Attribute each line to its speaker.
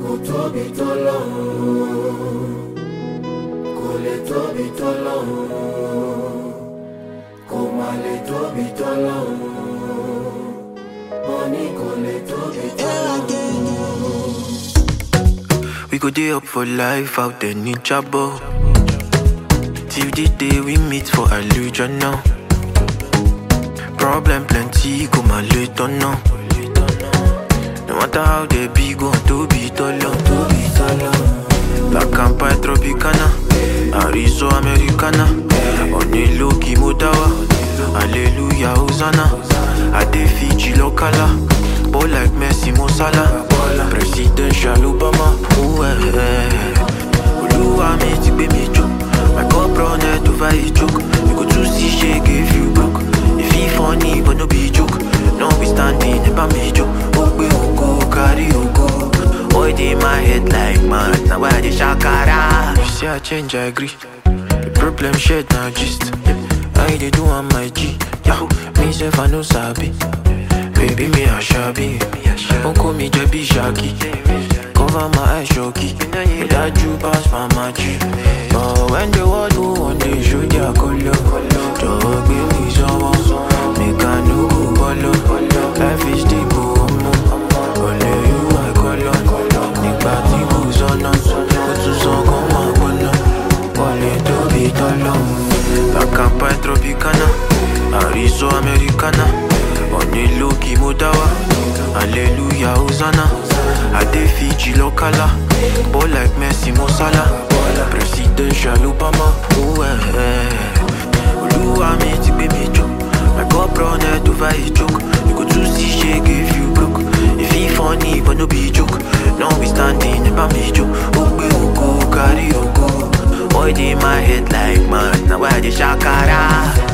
Speaker 1: kò tóbi tó lọ́hùn kò lè tóbi tó lọ́hùn kò má lè tóbi tó lọ́hùn mo ní kò lè tóbi tó lọ́hùn.
Speaker 2: We go day up for life out there in trouble. Till the day we meet for illusion now. Problem plenty, go my later now. No matter how they be, go to be taller, to be taller. Black and white Tropicana, Arizo Americana. On the low Modawa, Hallelujah, Hosanna. I dey Fiji locala, ball like Messi, Mo Salah. Presidential Obama, ooh eh eh. Olúwa mi ti gbé mi jó, my cup run head over a joke. You go to see shake if you broke. If he funny but no be joke, no be standing never me joke. Ó gbé ògo kárí ògo. Boy dey my head like mad, na why I dey shakara. You say I change, I agree. The problem shared na gist. I dey do am my G. Yahoo, me sef I no sabi. Baby me a shabby. Don't call me Jebby Shaggy. Cover my eyes shocky. But that you pass my magic. But when the world go one day show their color. Just give me some Make a no go follow. Life is deep, oh, oh. Only you I call on. Nígbà tí kò sọ́nà, ó tún sọ kó máa gbóná. Wọlé tóbi tọ́lọ́. Black and white Tropicana, Arizo Americana. Onílò kí mo dá wá. Hallelujah, Hosanna. I dey Fiji locala. Ball like Messi, Mo Salah. Presidential Obama. Ooh, eh, eh. Olúwa mi ti gbé mi jó. My cup run head over a joke. You go to see shake if you broke. If he funny but no be joke. No be standing never me joke. Ó gbé ògo kárí ògo. Boy dey my head like mad. Na why I dey shakara.